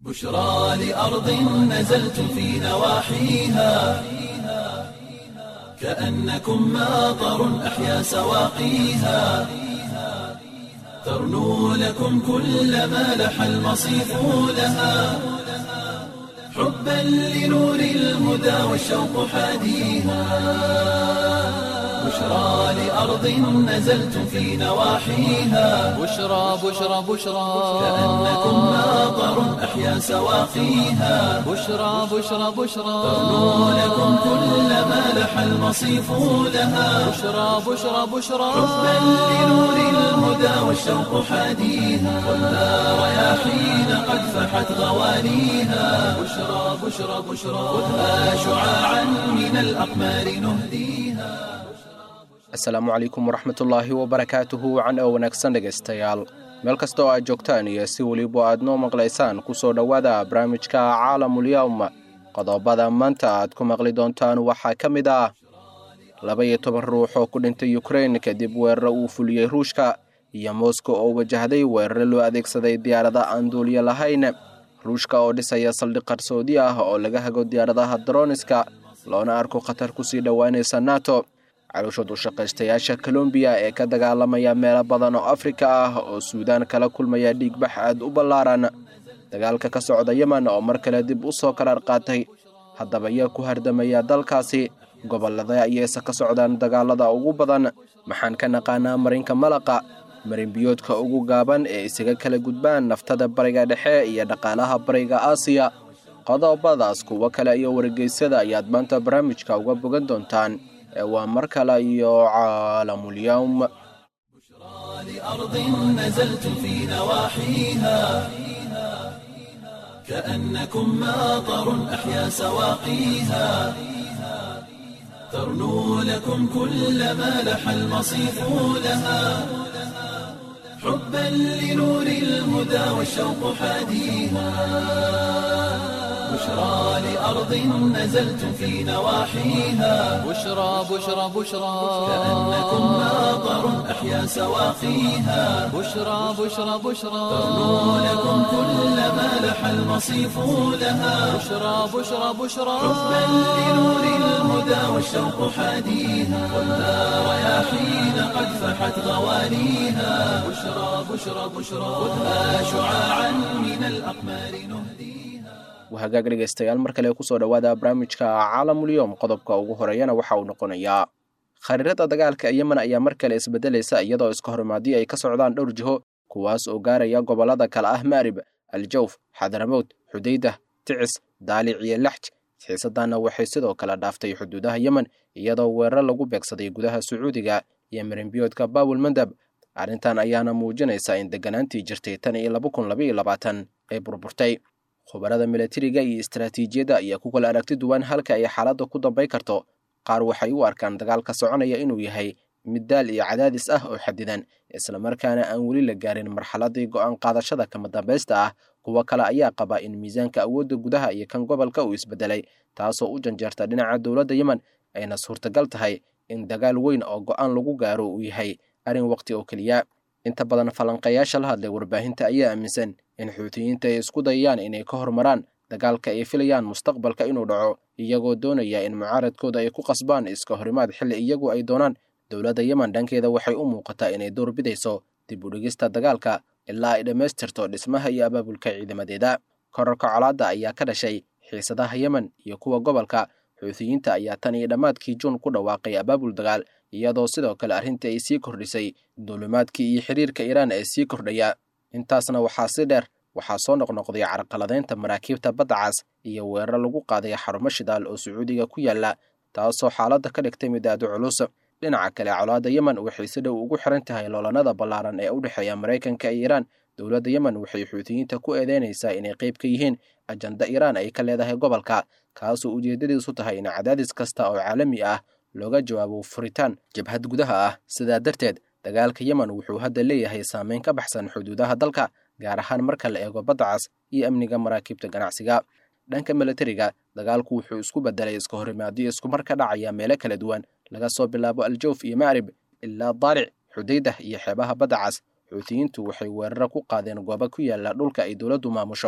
بشرى لأرض نزلت في نواحيها كأنكم ماطر أحيا سواقيها ترنو لكم كل ما لح المصيف لها حبا لنور الهدى والشوق حاديها بشرى لأرض نزلت في نواحيها بشرى بشرى بشرى كأنكم ماطر أحيا سواقيها بشرى بشرى بشرى ترنو لكم كل ما لح المصيف لها بشرى بشرى بشرى حبا لنور الهدى والشوق حاديها والنار رياحين قد فحت غوانيها بشرى بشرى بشرى خذها شعاعا من الأقمار نهديها asalaamu calaykum waraxmatullaahi wabarakaatuhu wacan oo wanaagsan dhegaystayaal meel kasta oo aad joogtaan iyo si weliba aad noo maqlaysaan ku soo dhowaada barnaamijka caalamulyawm qodobada maanta aad ku maqli doontaan waxaa ka mid ah laba iyo toban ruux oo ku dhintay ukrein kadib weeraro uu fuliyey ruushka iyo moskow oo wajahday weeraro loo adeegsaday diyaarada aan duuliyo lahayn ruushka oo dhisaya saldhig qarsoodi ah oo laga hago diyaaradaha daroniska loona arko khatar kusii dhowaanaysa nato calooshood u shaqaystayaasha kolombiya ee ka dagaalamaya meelo badan oo afrika ah oo suudaan kala kulmaya dhiigbax aad u ballaaran dagaalka ka socda yemen oo mar kale dib u soo karaar qaatay haddaba yaa ku hardamaya dalkaasi gobollada ayayse ka socdaan dagaalada ugu badan maxaan ka naqaanaa marinka malaqa marinbiyoodka ugu gaaban ee isaga kala gudbaan naftada bariga dhexe iyo dhaqaalaha bariga aasiya qodobadaas kuwo kale iyo wargeysyada ayaad maanta barnaamijka uga bogan doontaan ee waa mar kale iyo caalamulyawm لأرض نزلت في نواحيها كأنكم ماطر أحيا سواقيها ترنو لكم كل ما لح المصيف لها حبا لنور الهدى والشوق حاديها بشرى لأرض نزلت في نواحيها بشرى بشرى بشرى كأنكم ماطر أحيا سواقيها بشرى بشرى بشرى ترنو لكم كل ما لح المصيف لها بشرى بشرى بشرى حبا لنور الهدى والشوق حاديها والنار رياحين قد فحت غوانيها بشرى بشرى بشرى خذها شعاعا من الأقمار نهديها wahagaag dhegaystayaal mar kale kusoo dhowaada barnaamijka caalamulyowm qodobka ugu horeeyana waxa uu noqonayaa khariirada dagaalka yemen ayaa mar kale isbedelaysa iyadoo iska horimaadyo ay ka socdaan dhowr jiho kuwaas oo gaaraya gobollada kale ah maarib aljawf xadramowd xudaydah ticis daalic iyo laxj xiisadana waxay sidoo kale dhaaftay xuduudaha yemen iyadoo weerar lagu beegsaday gudaha sacuudiga iyo marinbiyoodka baabul mandab arrintan ayaana muujinaysa in degganaantii jirtay tan iyo laba kun labaiyo labaatan ay burburtay khubarada milatariga iyo istaraatiijiyadda ayaa ku kala aragti duwan halka ay xaaladda ku dambay karto qaar waxay u arkaan dagaalka soconaya inuu yahay mid daal iyo cadaadis ah oo xadidan islamarkaana aan weli la gaarin marxaladii go'aan qaadashada kama dambaysta ah kuwo kale ayaa qaba in miisaanka awoodda gudaha iyo kan gobolka uu isbedelay taasoo u janjeerta dhinaca dowladda yemen ayna suurtagal tahay in dagaal weyn oo go'aan lagu gaaro uu yahay arrin waqti oo keliya inta badan falanqayaasha la hadlay warbaahinta ayaa aaminsan in xuutiyiinta ay isku dayayaan inay ka hormaraan dagaalka ay filayaan mustaqbalka inuu dhaco iyagoo doonaya in mucaaradkooda ay ku qasbaan iska horimaad xilli iyagu ay doonaan dowladda yemen dhankeeda waxay u muuqataa inay door bidayso dib u dhigista dagaalka ilaa ay dhammaystirto dhismaha iyo abaabulka ciidamadeeda korarka colaadda ayaa ka dhashay xiisadaha yemen iyo kuwa gobolka xuutiyiinta ayaa tan iyo dhammaadkii juun ku dhawaaqay abaabul dagaal iyadoo sidoo kale arrintii ay sii kordhisay duulimaadkii iyo xiriirka iiraan ee sii kordhaya intaasna waxaa si dheer waxaa soo noqnoqday carqaladaynta maraakiibta badda cas iyo weerar lagu qaaday xarumo shidaal oo sacuudiga ku yaalla taasoo xaaladda ka dhigtay mid aad u culus dhinaca kale colaadda yemen waxay si dhow ugu xiran tahay loolanada ballaaran ee u dhexeeya maraykanka iyo iiraan dowladda yemen waxay xuutiyiinta ku eedeynaysaa inay qayb ka yihiin ajanda iiraan ay ka leedahay gobolka kaasoo ujeeddadiisu tahay in cadaadis kasta oo caalami ah looga jawaabo furitaan jabhad gudaha ah sidaa darteed dagaalka yemen wuxuu hadda leeyahay saameyn ka baxsan xuduudaha dalka gaar ahaan marka la eego badda cas iyo amniga maraakiibta ganacsiga dhanka milatariga dagaalku wuxuu isku bedelay iska horimaadyo iskumar ka dhacaya meelo kala duwan laga soo bilaabo aljawf iyo maarib ilaa daalic xudaydah iyo xeebaha badda cas xuutiyiintu waxay weeraro ku qaadeen goobo ku yaala dhulka ay dowladdu maamusho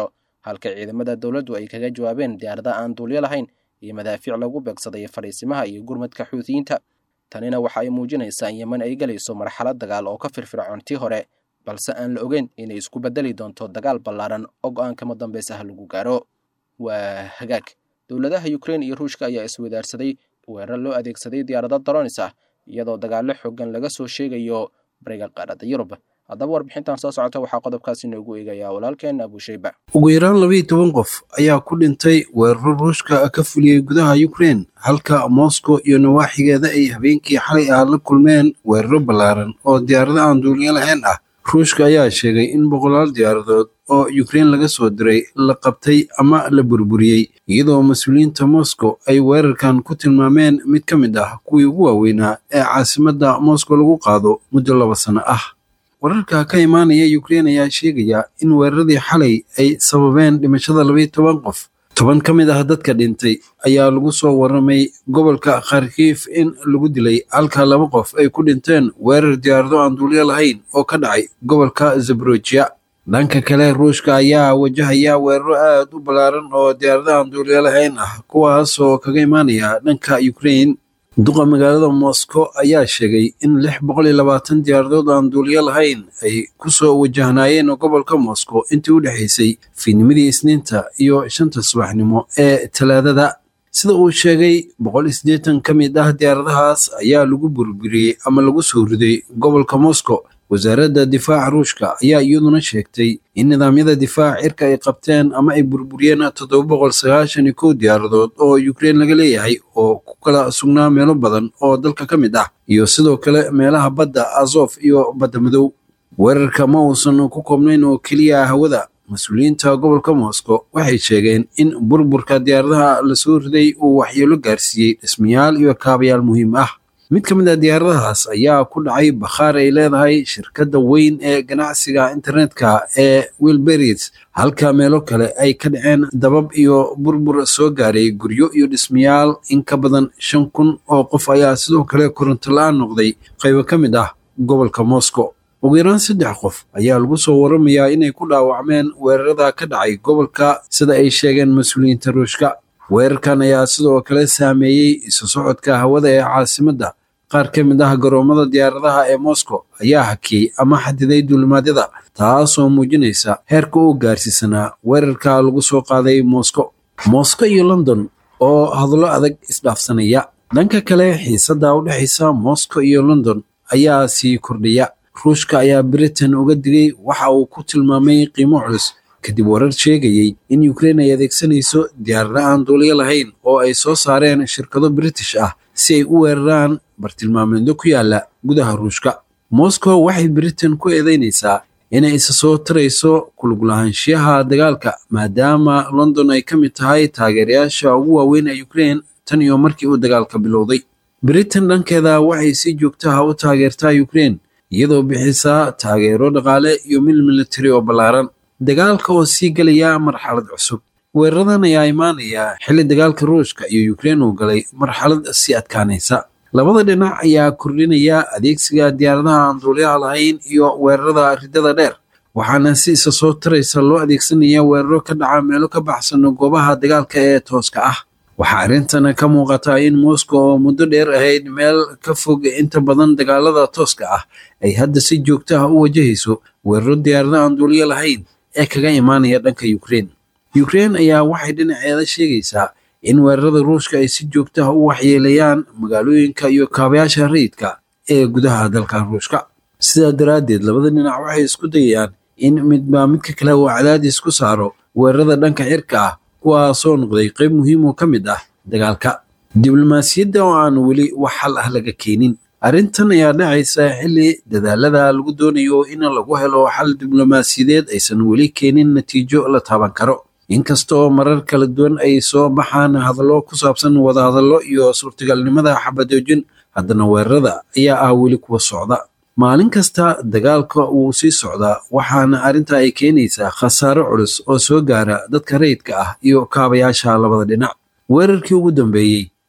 halka ciidamada dowladdu ay kaga jawaabeen diyaarada aan duulyo lahayn iyo madaafiic lagu beegsaday fadhiisimaha iyo gurmadka xuutiyiinta tanina waxa ay muujinaysaa in yeman ay gelayso marxalad dagaal oo ka firfircoon tii hore balse aan la ogeyn inay isku beddeli doonto dagaal ballaaran oo go-aan kama dambays ah lagu gaaro waa hagaag dowladaha ukrein iyo ruushka ayaa iswadaarsaday weerar loo adeegsaday diyaarado daronis ah iyadoo dagaallo xoogan laga soo sheegayo bariga qaaradda yurub haddaba warbixintan soo socota waxaa qodobkaasi noogu eegayaa walaalkeen abushayba ugu yaraan labaiyo toban qof ayaa ku dhintay weeraro ruushka ka fuliyey gudaha ukrein halka moscow iyo nawaaxigeeda ay habeenkii xalay ah la kulmeen weeraro ballaaran oo diyaarado aan duuliyo lahayn ah ruushka ayaa sheegay in boqolaal diyaaradood oo ukrein laga soo diray la qabtay ama la burburiyey iyadoo mas-uuliyiinta moscow ay weerarkan ku tilmaameen mid ka mid ah kuwii ugu waaweynaa ee caasimadda moscow lagu qaado muddo laba sano ah wararka ka imaanaya ukrein ayaa sheegaya in weeraradii xalay ay sababeen dhimashada labaiyo toban qof toban ka mid ah dadka dhintay ayaa lagu soo warramay gobolka kharkiif in lagu dilay halka laba qof ay ku dhinteen weerar diyaarado aan duulyo lahayn oo ka dhacay gobolka zaborojiya dhanka kale ruushka ayaa wajahaya weeraro aad u ballaaran oo diyaarado aan duulyo lahayn ah kuwaas oo kaga imaanaya dhanka ukrein duqa magaalada moscow ayaa sheegay in lix boqol iyo labaatan diyaaradood aan duuliyo lahayn ay ku soo wajahnaayeen gobolka moscow intii u dhexaysay fiidnimadii isniinta iyo shanta subaxnimo ee talaadada sida uu sheegay boqol iyo siddeetan ka mid ah diyaaradahaas ayaa lagu burburiyey ama lagu soo riday gobolka moscow wasaaradda difaaca ruushka ayaa iyaduna sheegtay in nidaamyada difaaca cirka ay qabteen ama ay burburiyeen toddoba boqol sagaashan iyo kow diyaaradood oo ukrein laga leeyahay oo ku kala sugnaa meelo badan oo dalka ka mid ah iyo sidoo kale meelaha badda azof iyo badda madow weerarka ma uusan ku koobnayn oo keliya hawada mas-uuliyiinta gobolka moscow waxay sheegeen in burburka diyaaradaha lasoo riday uu waxyeelo gaarsiiyey dhismayaal iyo kaabayaal muhiim ah mid ka mid ah diyaaradahaas ayaa ku dhacay bakhaar ay leedahay shirkadda weyn ee ganacsiga internetka ee wilberis halka meelo kale ay ka dhaceen dabab iyo burbur soo gaaray guryo iyo dhismayaal in ka badan shan kun oo qof ayaa sidoo kale koronto la-aan noqday qaybo ka mid ah gobolka moscow ugu yaraan saddex qof ayaa lagu soo waramayaa inay ku dhaawacmeen weerarada ka dhacay gobolka sida ay sheegeen mas-uuliyiinta ruushka weerarkan ayaa sidoo kale saameeyey isu socodka hawada ee caasimadda qaar ka mid ah garoomada diyaaradaha ee moscow ayaa hakiyey ama xadiday duulimaadyada taasoo muujinaysa heerka uu gaarsiisanaa weerarka lagu soo qaaday moscow moscow iyo london oo hadallo adag isdhaafsanaya dhanka kale xiisadda u dhexaysa moscow iyo london ayaa sii kordhaya ruushka ayaa britain uga digay waxa uu ku tilmaamay qiimo culus kadib warar sheegayey in ukrein ay adeegsanayso diyaarada aan duuliyo lahayn oo ay soo saareen shirkado british ah si ay u weeraraan bartilmaameedyo ku yaala gudaha ruushka moscow waxay britain ku eedeynaysaa inay isa soo tarayso kuluglahaanshiyaha dagaalka maadaama london ay ka mid tahay taageerayaasha ugu waaweyn ee ukrein tan iyo markii uu dagaalka bilowday britain dhankeeda waxay si joogtaha u taageertaa ukrein iyadoo bixisaa taageero dhaqaale iyo mil militari oo ballaaran dagaalka oo sii gelaya marxalad cusub weeraradan ayaa imaanaya xilli dagaalka ruushka iyo ukrein uu galay marxalad sii adkaanaysa labada dhinac ayaa kordhinaya adeegsiga diyaaradaha aan duuliyaha lahayn iyo weerarada ridada dheer waxaana si isa soo taraysa loo adeegsanaya weeraro ka dhaca meelo ka baxsan goobaha dagaalka ee tooska ah waxaa arrintan ka muuqata in moscow oo muddo dheer ahayd meel ka fog inta badan dagaalada tooska ah ay hadda si joogto ah u wajahayso weeraro diyaarada aan duuliyo lahayn ee kaga imaanaya dhanka ukrein ukrein ayaa waxay dhinaceeda sheegaysaa in weerarada ruushka ay si joogto ah u waxyeelayaan magaalooyinka iyo kaabayaasha rayidka ee gudaha dalka ruushka sidaa daraaddeed labada dhinac waxay isku dayayaan in midba midka kale uu cadaadis ku saaro weerarada dhanka cirka ah kuwaasoo noqday qayb muhiim oo ka mid ah dagaalka diblomaasiyadda oo aan weli wax xal ah laga keenin arrintan ayaa dhacaysa xilli dadaalada lagu doonayo in lagu helo xal diblomaasiyadeed aysan weli keenin natiijo la taaban karo inkastoo marar kala duwan ay soo baxaan hadallo ku saabsan wadahadallo iyo suurtagalnimada xabadoojin haddana weerarada ayaa ah weli kuwa socda maalin kasta dagaalka wuu sii socdaa waxaana arrinta ay keenaysaa khasaaro culus oo soo gaara dadka rayidka ah iyo kaabayaasha labada dhinac weerarkii ugu dambeeyey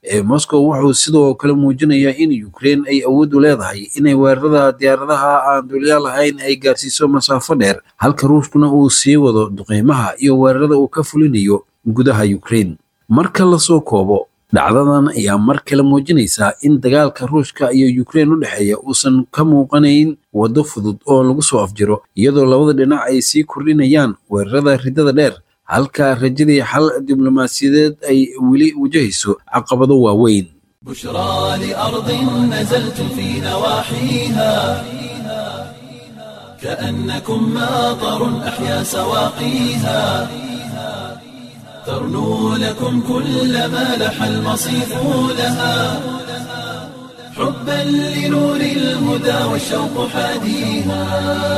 ee moscow wuxuu sidoo kale muujinayaa in ukraine ay awood u leedahay inay weerarada diyaaradaha aan duuliyaal lahayn ay gaarsiiso masaafo dheer halka ruushkuna uu sii wado duqeymaha iyo weerarada uu ka fulinayo gudaha ukraine marka lasoo koobo dhacdadan ayaa mar kale muujinaysaa in dagaalka ruushka iyo ukraine u dhexeeya uusan ka muuqanayn waddo fudud oo lagu soo afjiro iyadoo labada dhinac ay sii kordhinayaan weerarada riddada dheer halka rajadii xal diblomaasiyadeed ay weli wajahayso caqabado waaweyn بشرى لأرض نزلت في نواحيها كأنكم ماطر أحيا سواقيها ترنو لكم كل ما لح المصيف لها حبا لنور الهدى والشوق حاديها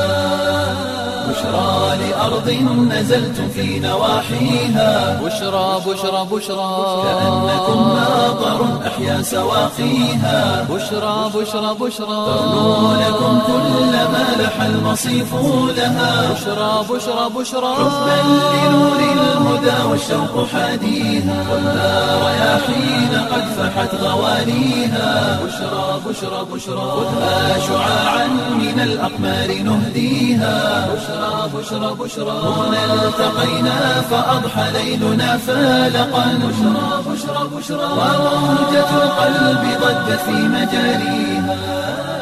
بشرى لأرض نزلت في نواحيها بشرى بشرى بشرى كأنكم ماطر أحيا سواقيها بشرى بشرى بشرى ترنو لكم كل ما لح المصيف لها بشرى بشرى بشرى حبا لنور الهدى والشوق حاديها والنار رياحين قد فحت غوانيها بشرى بشرى بشرى خذها شعاعا من الأقمار نهديها بشرى بشرى بشرى هنا التقينا فأضحى ليلنا فالقا بشرى بشرى بشرى وموجة القلب ضجت في مجاريها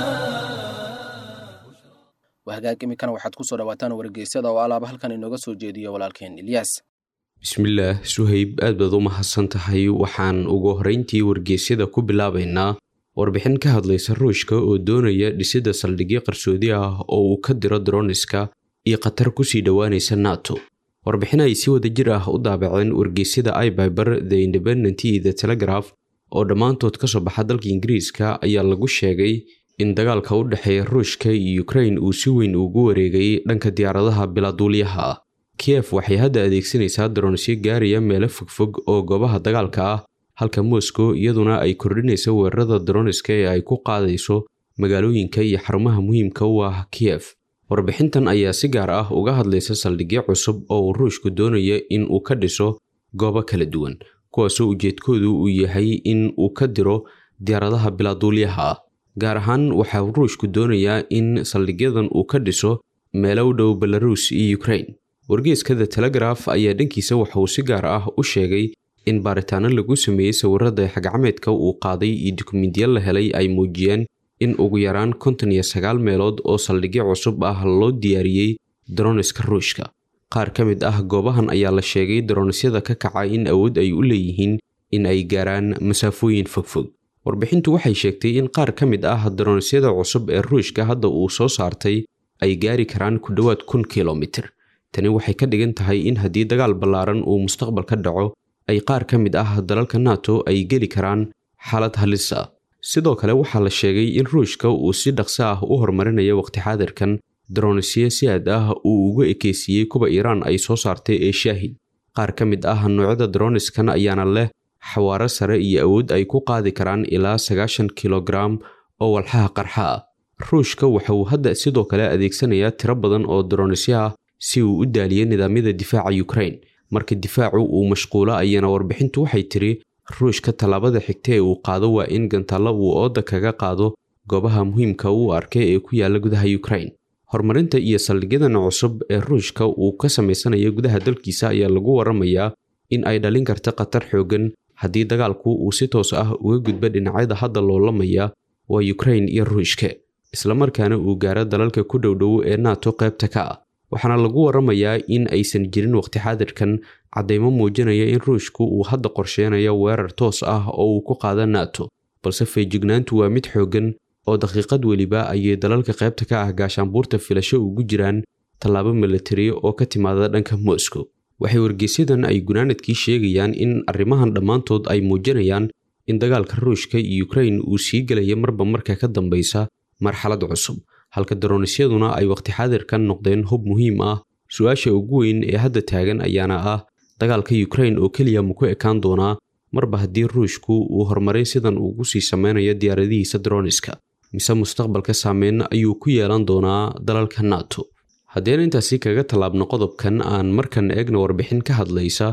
wahagaag iminkana waxaad ku soo dhawaataan wargeysyada oo alaaba halkan inooga soo jeediyo walaalkeen ilyaas bismillaah suhayb aad baad u mahadsan tahay waxaan ugu horrayntii wargeysyada ku bilaabaynaa warbixin ka hadlaysa ruushka oo doonaya dhisidda saldhigyo qarsoodi ah oo uu ka diro droniska iyo khatar kusii dhowaanaysa nato warbixin ay si wada jir ah u daabaceen wargeysyada ibyber the independent iyo the telegraph oo dhammaantood ka soo baxa dalka ingiriiska ayaa lagu sheegay in dagaalka u dhexeeya ruushka iyo ukrain uu si weyn ugu wareegay dhanka diyaaradaha bilaaduulyaha ah kiyef waxay hadda adeegsanaysaa daronisyo gaaraya meelo fogfog oo goobaha dagaalka ah halka moscow iyaduna ay kordhinaysa weerarada daroniska ee ay ku qaadayso magaalooyinka iyo xarumaha muhiimka u ah kiyef warbixintan ayaa si gaar ah uga hadlaysa saldhigyo cusub oo uu ruushku doonaya in uu ka dhiso goobo kala duwan kuwaasoo ujeedkoodu uu yahay in uu ka diro diyaaradaha bilaaduulyaha ah gaar ahaan waxaa ruushku doonayaa in saldhigyadan uu ka dhiso meelo u dhow belaruus iyo ukrain wargeeska the telegraf ayaa dhankiisa waxauu si gaar ah u sheegay in baaritaano lagu sameeyey sawirada xagacmeedka uu qaaday iyo dukumiintiya la helay ay muujiyeen in ugu yaraan konton iyo sagaal meelood oo saldhigyo cusub ah loo diyaariyey daroniska ruushka qaar ka mid ah goobahan ayaa la sheegay daronisyada ka kaca in awood ay u leeyihiin in ay gaaraan masaafooyin fogfog warbixintu waxay sheegtay in qaar ka mid ah daronisyada cusub ee ruushka hadda uu soo saartay ay gaari karaan ku dhowaad kun kilomitir tani waxay ka dhigan tahay in haddii dagaal ballaaran uu mustaqbal ka dhaco ay qaar ka mid ah dalalka nato ay geli karaan xaalad halis ah sidoo kale waxaa la sheegay in ruushka uu si dhaqso ah u horumarinayo waqti xaadirkan daronisyo si aad ah uu uga ekeysiiyey kuwa iiraan ay soo saartay ee shaahid qaar ka mid ah noocyada daroniskan ayaana leh xawaaro sare iyo awood ay ku qaadi karaan ilaa sagaashan kilogaram oo walxaha qarxa ah ruushka waxa uu hadda sidoo kale adeegsanayaa tiro badan oo daronisyo ah si uu u daaliyo nidaamyada difaaca ukrain marka difaacu uu mashquulo ayana warbixintu waxay tiri ruushka tallaabada xigta ee uu qaado waa in gantaallo uu ooda kaga qaado goobaha muhiimka uu arkay ee ku yaala gudaha ukrain horumarinta iyo saldhigyadan cusub ee ruushka uu ka samaysanayo gudaha dalkiisa ayaa lagu waramayaa in ay dhalin karta khatar xoogan haddii dagaalku uu si toos ah uga gudbo dhinacyada hadda loolamaya waa ukrain iyo ruushka islamarkaana uu gaaro dalalka ku dhowdhow ee nato qaybta ka ah waxaana lagu waramayaa in aysan jirin waqti xaadirkan caddaymo muujinaya in ruushku uu hadda qorsheynayo weerar toos ah oo uu ku qaado nato balse feejignaantu waa mid xooggan oo daqiiqad weliba ayay dalalka qaybta ka ah gaashaanbuurta filasho ugu jiraan tallaabo milatari oo ka timaada dhanka moscow waxay wargeysyadan ay gunaanadkii sheegayaan in arrimahan dhammaantood ay muujinayaan in dagaalka ruushka iyo ukrain uu sii gelaya marba marka ka dambeysa marxalad cusub halka daronisyaduna ay waqti xaadirkan noqdeen hub muhiim ah su-aasha ugu weyn ee hadda taagan ayaana ah dagaalka ukrain oo keliya ma ku ekaan doonaa marba haddii ruushku uu horumaray sidan ugu sii sameynayo diyaaradihiisa daroniska mise mustaqbalka saameyn ayuu ku yeelan doonaa dalalka nato haddeen intaasi kaga tallaabno qodobkan aan markan eegna warbixin ka hadlaysa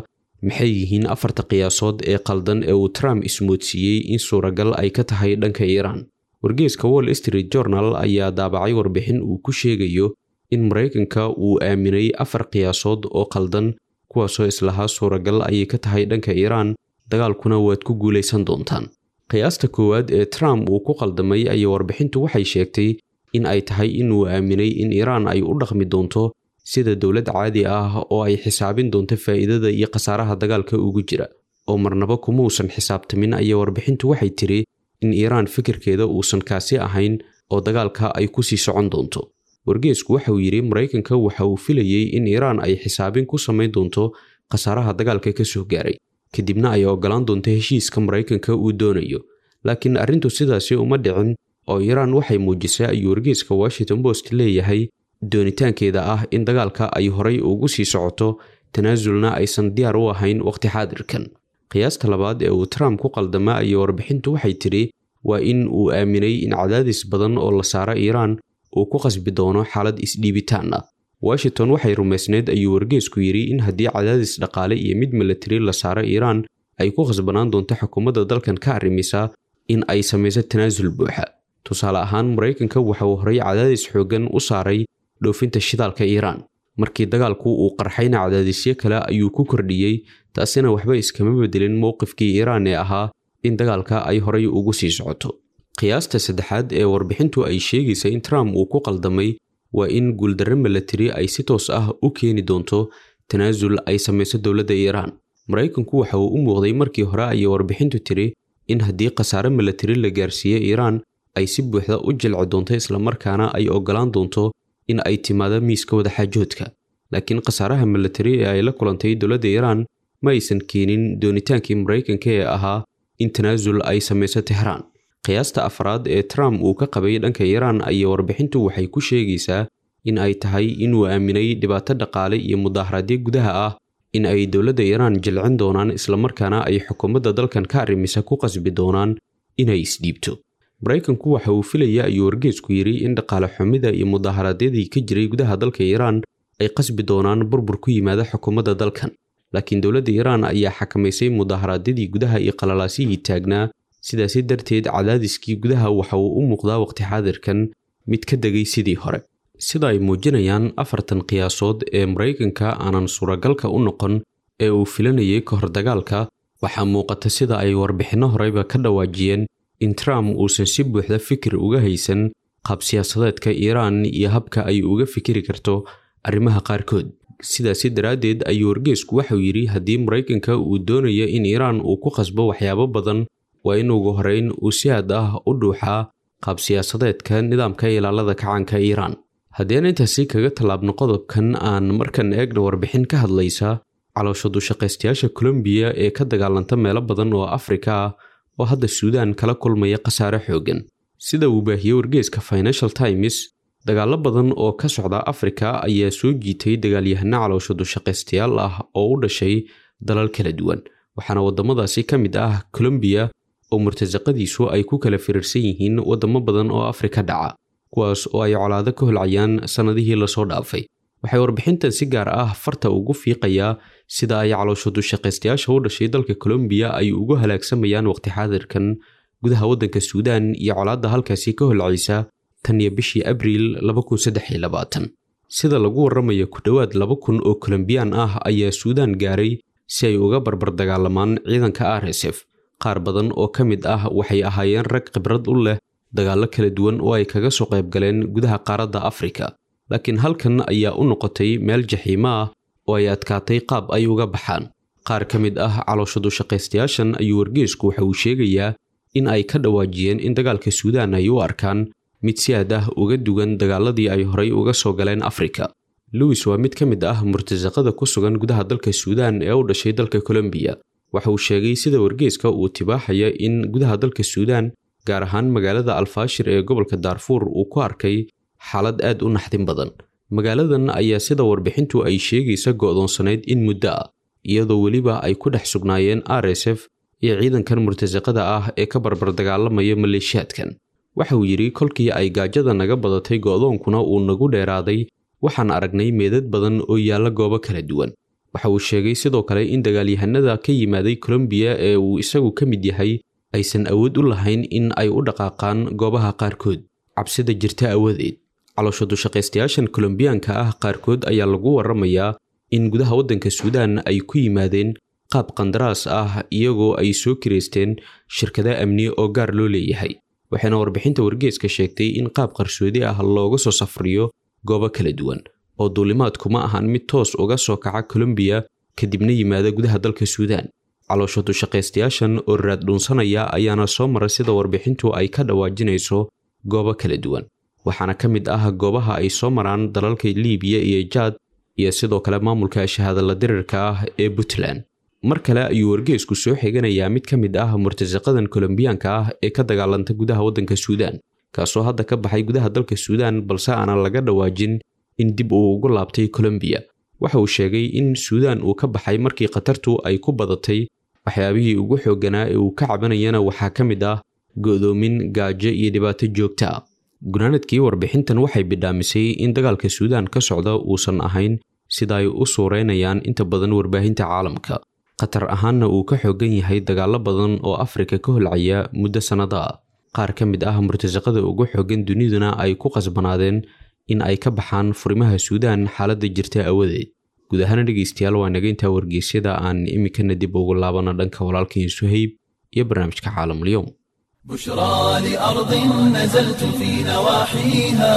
maxay yihiin afarta qiyaasood ee qaldan ee uu trump ismoodsiiyey in suuragal ay ka tahay dhanka iiraan wargeeska wall street journal ayaa daabacay warbixin uu ku sheegayo in maraykanka uu aaminay afar qiyaasood oo qaldan kuwaasoo islahaa suuragal ayay ka tahay dhanka iiraan dagaalkuna waad ku guulaysan doontaan qiyaasta koowaad ee trump uu ku qaldamay ayaa warbixintu waxay sheegtay in ay tahay inuu aaminay in iiraan ay u dhaqmi doonto sida dowlad caadi ah oo ay xisaabin doonto faa'iidada iyo khasaaraha dagaalka ugu jira oo marnaba kuma uusan xisaabtamin ayaa warbixintu waxay tiri in iiraan fikirkeeda uusan kaasi ahayn oo dagaalka ay ku sii socon doonto wargeesku waxa uu yidhi maraykanka waxa uu filayey in iiraan ay xisaabin ku samayn doonto khasaaraha dagaalka ka soo gaaray kadibna ay oggolaan doonto heshiiska maraykanka uu doonayo laakiin arrintu sidaasi uma dhicin oo iiraan waxay muujisay ayuu wargeeska washington post leeyahay doonitaankeeda ah in dagaalka ay horay ugu sii socoto tanaasulna aysan diyaar u ahayn waqti xaadirkan qiyaasta labaad ee uu trump ku qaldama ayaa warbixintu waxay tidhi waa in uu aaminay in cadaadis badan oo la saaro iiraan uu ku qasbi doono xaalad isdhiibitaan ah washington waxay rumaysneyd ayuu wargeesku yidhi in haddii cadaadis dhaqaale iyo mid milatari la saaro iiraan ay ku khasbanaan doonto xukuumadda dalkan ka arrimisa in ay samayso tanaasul buuxa tusaale ahaan maraykanka waxa uu horay cadaadis xooggan u saaray dhoofinta shidaalka iiraan markii dagaalku uu qarxayna cadaadisyo kale ayuu ku kordhiyey taasina waxba iskama bedelin mowqifkii iiraan ee ahaa in dagaalka ay horay ugu sii socoto qiyaasta saddexaad ee warbixintu ay sheegaysa in trump uu ku qaldamay waa in guuldarre milatari ay si toos ah u keeni doonto tanaasul ay samayso dowladda iiraan maraykanku waxa uu u muuqday markii hore ayay warbixintu tiri in haddii khasaare milatari la gaarsiiye iiraan ay si buuxda u jilci doonto islamarkaana ay oggolaan doonto in ay timaado miiska wadaxaajoodka laakiin khasaaraha milatari ee ay la kulantay dowladda iiraan ma aysan keenin doonitaankii maraykanka ee ahaa in tanaasul ay samayso tehraan qiyaasta afraad ee trump uu ka qabay dhanka iiraan ayaa warbixintu waxay ku sheegaysaa in ay tahay inuu aaminay dhibaato dhaqaale iyo mudaaharaadyo gudaha ah in ay dowladda iiraan jilcin doonaan islamarkaana ay xukuumadda dalkan ka arrimisa ku qasbi doonaan inay isdhiibto maraykanku waxa uu filaya ayuu wargeesku yidhi in dhaqaale xumida iyo mudaaharaadyadii ka jiray gudaha dalka iiraan ay qasbi doonaan burbur ku yimaada xukuumadda dalkan laakiin dowladda iiraan ayaa xakamaysay mudaaharaadyadii gudaha iyo qalalaasihii taagnaa sidaasi darteed cadaadiskii gudaha waxa uu u muuqdaa waqti xaadirkan mid ka degay sidii hore sida ay muujinayaan afartan qiyaasood ee maraykanka aanan suuragalka u noqon ee uu filanayay ka hor dagaalka waxaa muuqata sida ay warbixinno horeyba ka dhawaajiyeen in trump uusan si buuxda fikir uga haysan qaab siyaasadeedka iiraan iyo habka ay uga fikiri karto arrimaha qaarkood sidaasi daraaddeed ayuu wargeesku waxau yidhi haddii maraykanka uu doonayo in iiraan uu ku qasbo waxyaabo badan waa in ugu horeyn uu si aad ah u dhuuxaa qaab siyaasadeedka nidaamka ilaalada kacaanka iiraan haddeen intaasi kaga tallaabno qodobkan aan markan eegna warbixin ka hadlaysa caloosha dushaqaystayaasha kolombiya ee ka dagaalanta meelo badan oo afrika ah oo hadda suudaan kala kulmaya khasaare xooggan sida uu baahiyey wargeeska financial times dagaallo badan oo ka socda afrika ayaa soo jiitay dagaalyahano caloosha dushaqaystayaal ah oo u dhashay dalal kala duwan waxaana waddamadaasi ka mid ah colombiya oo murtasaqadiisu ay ku kala firiirsan yihiin waddamo badan oo afrika dhaca kuwaas oo ay colaado ka holcayaan sannadihii lasoo dhaafay waxay warbixintan si gaar ah farta ugu fiiqayaa sida ay caloosho dushaqaystayaasha u dhashay dalka colombiya ay ugu halaagsamayaan waqti xaadirkan gudaha waddanka suudaan iyo colaadda halkaasi ka holcaysa tan iyo bishii abriil sida lagu warramayo ku dhowaad laba kun oo kolombiyaan ah ayaa suudaan gaaray si ay uga barbar dagaalamaan ciidanka r s f qaar badan oo ka mid ah waxay ahaayeen rag khibrad u leh dagaallo kala duwan oo ay kaga soo qayb galeen gudaha qaaradda afrika laakiin halkan ayaa u noqotay meel jaxiimo ah oo ay adkaatay qaab ay uga baxaan qaar ka mid ah caloosha dushaqaystayaashan ayuu wargeesku waxa uu sheegayaa in ay ka dhawaajiyeen in dagaalka suudaan ay u arkaan mid si aad ah uga dugan dagaaladii ay horay uga soo galeen afrika lewis waa mid ka mid ah murtasaqada ku sugan gudaha dalka suudaan ee u dhashay dalka colombiya waxa uu sheegay sida wargeeska uu tibaaxaya in gudaha dalka suudaan gaar ahaan magaalada alfaashir ee gobolka daarfuur uu ku arkay xaalad aad u naxdin badan magaaladan ayaa sida warbixintu ay sheegaysa go'doonsanayd in muddo ah iyadoo weliba ay ku dhex sugnaayeen r s f iyo ciidankan murtasaqada ah ee ka barbar dagaalamaya maleeshiyaadkan waxa uu yidhi kolkii ay gaajada naga badatay go'doonkuna uu nagu dheeraaday waxaan aragnay meedad badan oo yaalla goobo kala duwan waxa uu sheegay sidoo kale in dagaalyahanada ka yimaaday colombiya ee uu isagu ka mid yahay aysan awood u lahayn in ay u dhaqaaqaan goobaha qaarkood cabsida jirta awadeed caloosha dushaqaystayaashan kolombiyaanka ah qaarkood ayaa lagu waramayaa in gudaha waddanka suudaan ay ku yimaadeen qaab qandaraas ah iyagoo ay soo kireysteen shirkada amni oo gaar loo leeyahay waxayna warbixinta wargeeska sheegtay in qaab qarsoodi ah looga soo safriyo goobo kala duwan oo duulimaadku ma ahan mid toos uga soo kaca colombiya kadibna yimaada gudaha dalka suudaan caloosha dushaqaystayaashan oo raad dhuunsanaya ayaana soo mara sida warbixintu ay ka dhawaajinayso goobo kala duwan waxaana ka mid ah goobaha ay soo maraan dalalka liibiya iyo jaad iyo sidoo kale maamulka shahaadala dirirka ah ee puntland mar kale ayuu wargeesku soo xiganayaa mid ka mid ah murtasaqadan kolombiyaanka ah ee ka dagaalanta gudaha waddanka suudaan kaasoo hadda ka baxay gudaha dalka suudaan balse aanan laga dhawaajin in dib uu ugu laabtay colombiya waxa uu sheegay in suudaan uu ka baxay markii khatartu ay ku badatay waxyaabihii ugu xoogganaa ee uu ka cabanayana waxaa ka mid ah go'doomin gaajo iyo dhibaato joogta ah gunaanadkii warbixintan waxay bidhaamisay in dagaalka suudaan ka socda uusan ahayn sida ay u suureynayaan inta badan warbaahinta caalamka khatar ahaanna uu ka xoogan yahay dagaallo badan oo afrika ka holcaya muddo sannado ah qaar ka mid ah murtasaqada ugu xoogan duniduna ay ku qasbanaadeen in ay ka baxaan furimaha suudaan xaaladda jirta awadeed guud ahaana dhegaystayaal waa nageynta wargeysyada aan iminkana dib ugu laabana dhanka walaalkiin suhayb iyo barnaamijka caalamulyoom بشرى لأرض نزلتم في نواحيها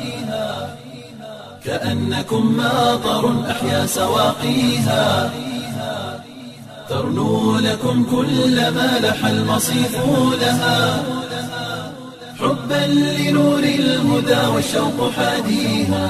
كأنكم ماطر أحيا سواقيها ترنو لكم كل ما لح المصيف لها حبا لنور الهدى والشوق حاديها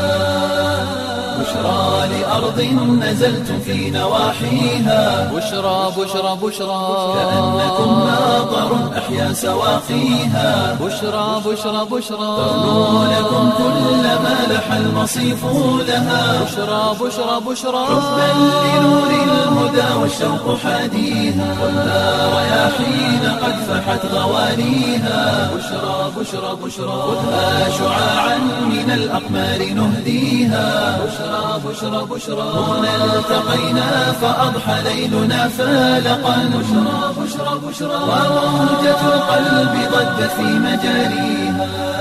بشرى لأرض نزلتم في نواحيها بشرى بشرى بشرى كأنكم ماطر أحيا سواقيها بشرى بشرى بشرى ترنو لكم كل ما لح المصيف لها بشرى بشرى بشرى حبا لنور الهدى والشوق حاديها والنار رياحين قد فحت غوانيها بشرى بشرى بشرى خذها شعاعا من الأقمار نهديها بشرى بشرى بشرى هنا التقينا فأضحى ليلنا فالقا بشرى بشرى بشرى وموجة القلب ضجت في مجاريها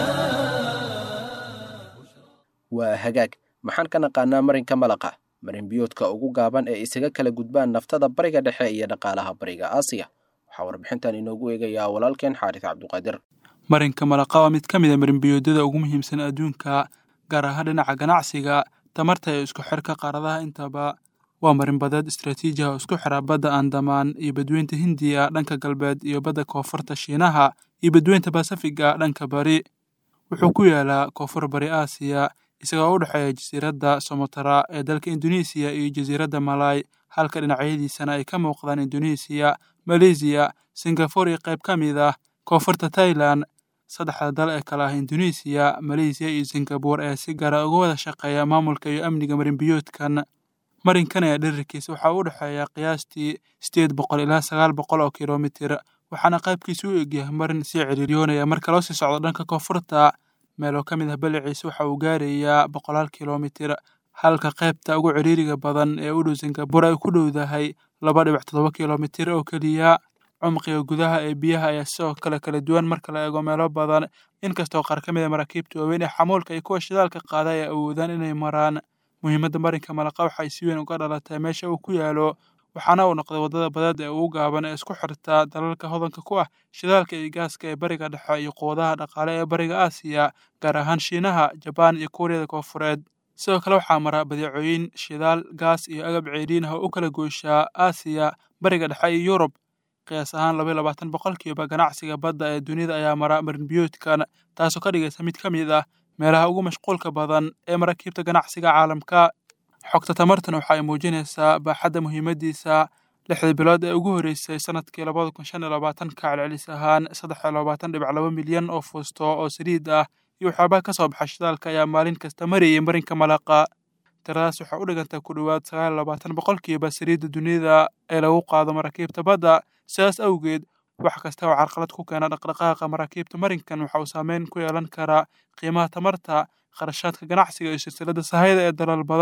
waa hagaag maxaan ka naqaanaa marinka malaqa marin biyoodka ugu gaaban ee isaga kala gudbaan naftada bariga dhexe iyo dhaqaalaha bariga aasiya waxaa warbixintan inoogu eegayaa walaalkeen xaaris cabduqaadir marinka malaqa waa mid ka mid a marinbiyoodada ugu muhiimsan adduunka gaar ahaan dhinaca ganacsiga tamarta iyo isku xirka qaaradaha intaba waa marin badeed istraatiiji ah oo isku xira badda andamaan iyo badweynta hindiya dhanka galbeed iyo badda koonfurta shiinaha iyo badweynta basafiga dhanka bari wuxuu ku yaalaa koonfur bari aasiya isagoo u dhexeeya jasiiradda somotara ee dalka induneisiya iyo jasiiradda malay halka dhinacyadiisana ay ka muuqdaan induneisiya maleysiya singafore iyo qayb ka mid ah koonfurta tailan saddexda dal ee kale ah induneisiya maleysiya iyo singabore ayaa si gaara uga wada shaqeeya maamulka iyo amniga marinbiyoodkan marinkan ayaa dherarkiisa waxaa u dhexeeya qiyaastii sideed boqol ilaa sagaal boqol oo kilomitir waxaana qaybkiisa u egyahay marin sii ciriiryoonaya marka loo sii socdo dhanka koonfurta meeloo ka mid ah baliciisa waxa uu gaarayaa boqolaal kilomitir halka qaybta ugu ciriiriga badan ee u dhow singabore ay ku dhowdahay laba dhibic toddoba kilomitir oo keliya cumqiga gudaha ee biyaha ayaa sidoo kale kala duwan marka la eego meelo badan inkastoo qaar ka mid a maraakiibta waaweyn ee xamuulka iyo kuwa shidaalka qaada ay awoodaan inay maraan muhiimadda marinka malaqa waxay si weyn uga dhalatay meesha uu ku yaalo waxaana uu noqday waddada badeed ee ugu gaaban ee isku xirta dalalka hodanka ku ah shidaalka iyo gaaska ee bariga dhexe iyo quwadaha dhaqaale ee bariga aasiya gaar ahaan shiinaha jabaan iyo kuuriyada koonfureed sidoo kale waxaa mara badeecooyin shidaal gaas iyo agab ceeriin ah oo u kala gooshaa aasiya bariga dhexe iyo yurub qiyaas ahaan laba iyo labaatan boqolkiiba ganacsiga badda ee dunida ayaa mara marinbiyoodkan taasoo ka dhigaysa mid ka mid ah meelaha ugu mashquulka badan ee maraakiibta ganacsiga caalamka xogta tamartan waxa ay muujinaysaa baaxadda muhiimaddiisa lixdii bilood ee ugu horreysay sanadkii labada kun shan iyo labaatanka celcelis ahaan saddex iyo labaatan dhibic laba milyan oo fuusto oo saliid ah iyo waxyaabaha ka soo baxa shidaalka ayaa maalin kasta marayay marinka malaqa tiradaas waxaa u dhigantay ku dhowaad sagaal iyo labaatan boqolkiiba saliidda dunida ee lagu qaado maraakiibta badda sidaas awgeed wax kasta oo carqalad ku keena dhaqdhaqaaqa maraakiibta marinkan waxa uu saameyn ku yeelan karaa qiimaha tamarta kharashaadka ganacsiga iyo silsiladda sahayda ee dalal badan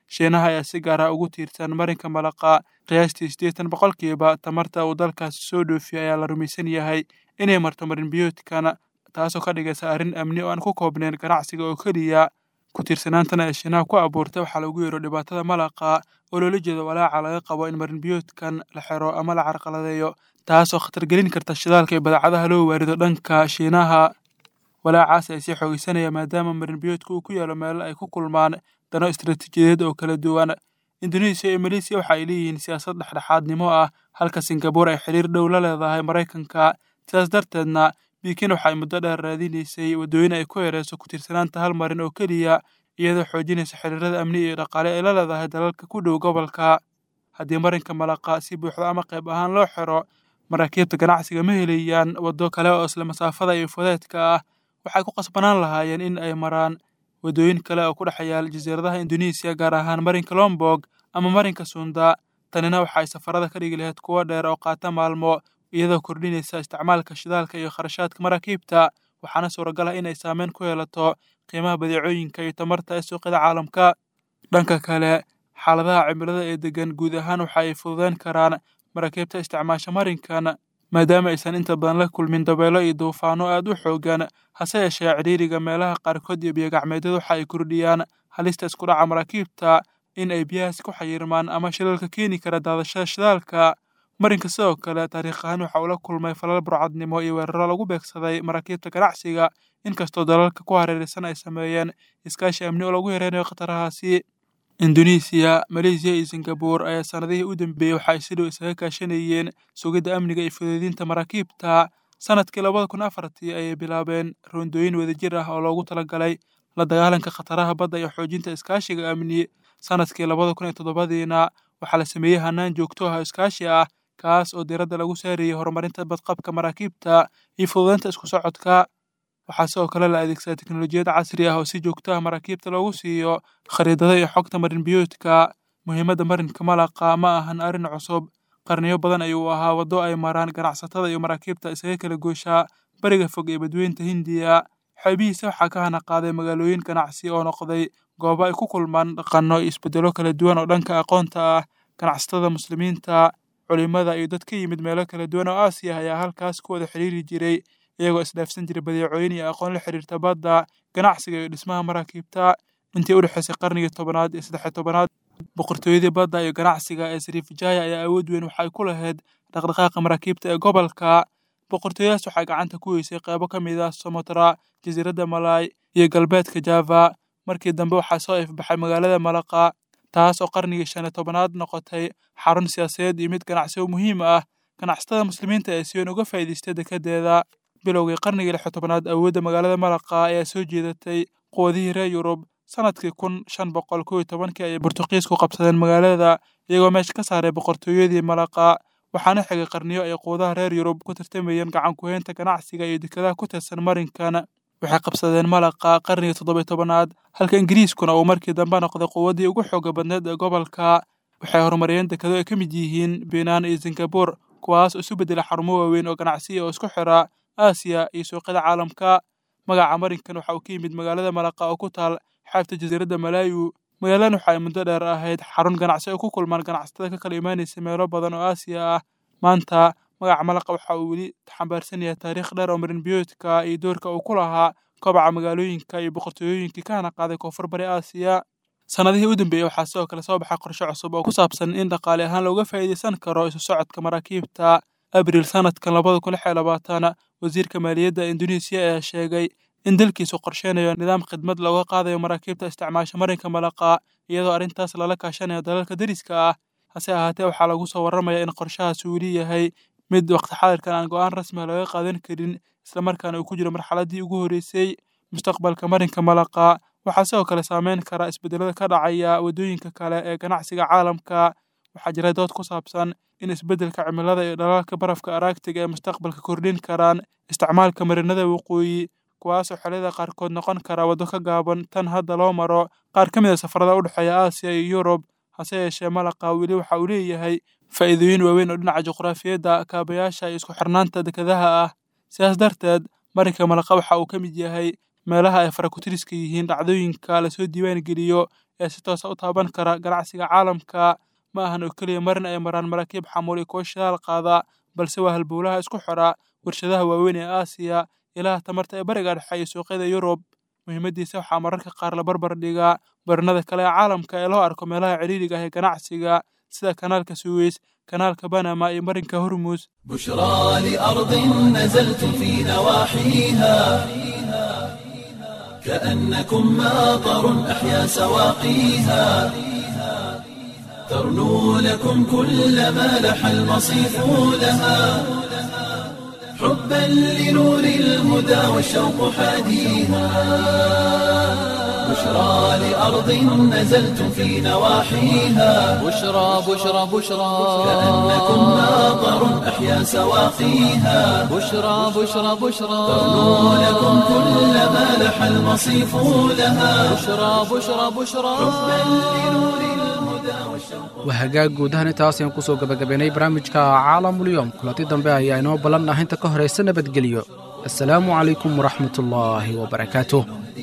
shiinaha ayaa si gaar ah ugu tiirsan marinka malaqa qiyaastii siddeetan boqolkiiba tamarta uu dalkaasi soo dhoofiya ayaa la rumaysan yahay inay marto marinbiyoodkan taasoo ka dhigaysa arrin amni oo aan ku koobnayn ganacsiga oo keliya ku tiirsanaantana ee shiinaha ku abuurtay waxaa lagu yeero dhibaatada malaqa oo loola jeedo walaaca laga qabo in marinbiyoodkan la xiro ama la carqaladeeyo taasoo khatargelin karta shidaalka iyo badeecadaha loo waarido dhanka shiinaha walaacaas ay sii xoogeysanaya maadaama marinbiyoodka uu ku yaalo meelo ay ku kulmaan dano istaraatiijiyadeed oo kala duwan indonesiya iyo maleysiya waxa ay leeyihiin siyaasad dhexdhexaadnimo ah halka singabuur ay xiriir dhow la leedahay maraykanka sidaas darteedna bikin waxa ay muddo dheer raadinaysay waddooyin ay ku yareyso ku tiirsanaanta hal marin oo keliya iyadoo xoojinaysa xiriirada amni iyo dhaqaale ay la leedahay dalalka ku dhow gobolka haddii marinka malaqa si buuxda ama qayb ahaan loo xiro maraakiibta ganacsiga ma helayaan waddo kale oo isla masaafada iyo fudeedka ah waxay ku qasbanaan lahaayeen in ay maraan waddooyin kale oo ku dhex yaal jasiiradaha indonesiya gaar ahaan marinka lombog ama marinka sunda tanina waxa ay safarada ka dhigi lahayd kuwo dheer oo qaata maalmo iyadoo kordhinaysa isticmaalka shidaalka iyo kharashaadka maraakiibta waxaana suuragal ah inay saameyn ku yeelato qiimaha badeecooyinka iyo tamarta ee suuqyada caalamka dhanka kale xaaladaha cimilada ee degan guud ahaan waxa ay fududeyn karaan maraakiibta isticmaasha marinkan maadaama aysan inta badan la kulmin dabeelo iyo duufaano aad u xoogan hase yeeshee cidhiiriga meelaha qaarkood iyo biyogacmeedyadu waxa ay kordhiyaan halista iskudhaca maraakiibta in ay biyahaasi ku xayirmaan ama shilalka keeni kara daadashada shidaalka marinka sidoo kale taariikh ahaan waxa uu la kulmay falal burcadnimo iyo weeraro lagu beegsaday maraakiibta ganacsiga inkastoo dalalka ku hareeraysan ay sameeyeen iskaashi amni oo lagu yareynayo khatarahaasi indonesiya maleysiya iyo singabuur ayaa sanadihii u dambeeyey waxa ay si dhow isaga kaashanayeen sugidda amniga iyo fudeydinta maraakiibta sanadkii labada kun afartii ayay bilaabeen roondooyin wadajir ah oo loogu talagalay la dagaalanka khataraha badda iyo xoojinta iskaashiga amni sanadkii labada kun iyo toddobadiina waxaa la sameeyey hanaan joogto ah oo iskaashi ah kaas oo diiradda lagu saarayey horumarinta badqabka maraakiibta iyo fududeynta isku socodka waxaa sidoo kale la adeegsadaa teknolojiyad casri ah oo si joogto ah maraakiibta loogu siiyo khariidada iyo xogta marinbiyoodka muhiimadda marinka malaqa ma ahan arrin cusub qarniyo badan ayuu ahaa waddo ay maraan ganacsatada iyo maraakiibta isaga kala gooshaa bariga fog ee badweynta hindiya xeebihiisa waxaa ka hana qaaday magaalooyin ganacsi oo noqday goobo ay ku kulmaan dhaqanno iyo isbeddelo kala duwan oo dhanka aqoonta ah ganacsatada muslimiinta culimada iyo dad ka yimid meelo kala duwan oo aasiya ayaa halkaas ku wada xiriiri jiray iyagoo isdhaafsan jiray badeecooyin iyo aqoon la xiriirta badda ganacsiga iyo dhismaha maraakiibta intii u dhexaysay qarnigii tobanaad iyo saddex tobanaad boqortooyadii badda iyo ganacsiga ee sariifjaya ayaa awood weyn waxay ku lahayd dhaqdhaqaaqa maraakiibta ee gobolka boqortooyadaas waxay gacanta ku weysay qaybo ka mid ah somotra jasiiradda malay iyo galbeedka java markii dambe waxaa soo ifbaxay magaalada malaqa taas oo qarnigii shan iyo tobanaad noqotay xarun siyaasadeed iyo mid ganacsi oo muhiim ah ganacsatada muslimiinta ee si weyn uga faa'iidaystay dekedeeda bilowgii qarnigii lix tobanaad awoodda magaalada malaqa ayaa soo jeedatay quwadihii reer yurub sanadkii kun shan boqol kow iyo tobankii ayay bortuqiisku qabsadeen magaalada iyagoo meesha ka saaray boqortooyadii malaqa waxaana xigay qarniyo ay quwadaha reer yurub ku tartamayeen gacan ku-heynta ganacsiga iyo dekedaha ku tirsan marinkan waxay qabsadeen malaqa qarnigii toddobiyo tobanaad halka ingiriiskuna uu markii dambe noqday quwaddii ugu xooga badneed ee gobolka waxay horumariyeen dekedo ay ka mid yihiin biinaan iyo singabuur kuwaas oo isu beddelay xarumo waaweyn oo ganacsiya oo isku xira aasiya iyo suuqyada caalamka magaca marinkan waxa uu ka yimid magaalada malaqa oo ku taal xeebta jasiiradda malaayu magaaladan waxa ay muddo dheer ahayd xarun ganacsi oo ku kulmaan ganacsatada ka kala imaanaysa meelo badan oo aasiya ah maanta magaca malaqa waxa uu weli xambaarsan yahay taariikh dheer oo marinbiyoodka iyo doorka uu ku lahaa kobaca magaalooyinka iyo boqortooyooyinkii ka hana qaaday koonfur bari aasiya sannadihii u dambeeyey waxaa sidoo kale soo baxay qorshe cusub oo ku saabsan in dhaqaale ahaan looga faa'iidaysan karo isu socodka maraakiibta abriil sanadkan labada kun lix iyo labaatan wasiirka maaliyadda indonesiya ayaa sheegay in dalkiisu qorsheynayo nidaam khidmad looga qaadayo maraakiibta isticmaasha marinka malaqa iyadoo arrintaas lala kaashanayo dalalka deriska ah hase ahaatee waxaa lagu soo warramaya in qorshahaasi weli yahay mid waqti xaadirkan aan go'aan rasmiha laga qaadan karin islamarkaana uu ku jiro marxaladdii ugu horreysay mustaqbalka marinka malaqa waxaa sidoo kale saameyn kara isbeddelada ka dhacaya waddooyinka kale ee ganacsiga caalamka waxaa jira dood ku saabsan in isbeddelka cimilada iyo dhalaalka barafka aragtiga ee mustaqbalka kordhin karaan isticmaalka marinada waqooyi kuwaasoo xilliyada qaarkood noqon kara waddo ka gaaban tan hadda loo maro qaar ka mid a safarada u dhexeeya aasiya iyo yurub hase yeeshee malaqa weli waxa uu leeyahay faa'iidooyin waaweyn oo dhinaca juqraafiyadda kaabayaasha iyo isku xirnaanta dekedaha ah sidaas darteed marinka malaqa waxa uu ka mid yahay meelaha ay farakutiriska yihiin dhacdooyinka lasoo diiwaan geliyo ee si toosa u taaban kara ganacsiga caalamka ma ahan oo keliya marin ay maraan maraakiib xamuul iyo kuwo shidaal qaada balse waa halbowlaha isku xidha warshadaha waaweyn ee aasiya ilaha tamarta ee bariga dhexe iyo suuqyada yurub muhiimaddiisa waxaa mararka qaar la barbar dhigaa barinada kale ee caalamka ee loo arko meelaha cidhiidhiga ah ee ganacsiga sida kanaalka suweys kanaalka banama iyo marinka hormuus بشرى لأرض نزلتم في نواحيها كأنكم ماطر أحيا سواقيها ترنو لكم كل ما لح المصيف لها حبا لنور الهدى والشوق حاديها بشرى لأرض نزلتم في نواحيها بشرى بشرى بشرى كأنكم ماطر أحيا سواقيها بشرى بشرى بشرى ترنو لكم كل ما لح المصيف لها بشرى بشرى بشرى waa hagaag guud ahaan intaas ayaan kusoo gabagabaynay barnaamijka caalamulyoom kulanti dambe ayaa inoo ballan ah inta ka horaysa nabadgelyo assalaamu calaykum waraxmatullaahi wabarakaatuh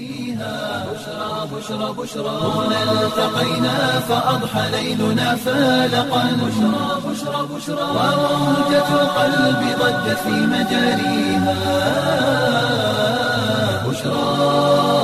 التقينا فأضحى ليلنا فالقا بشرى بشرى بشرى وموجة القلب ضجت في مجاريها بشرى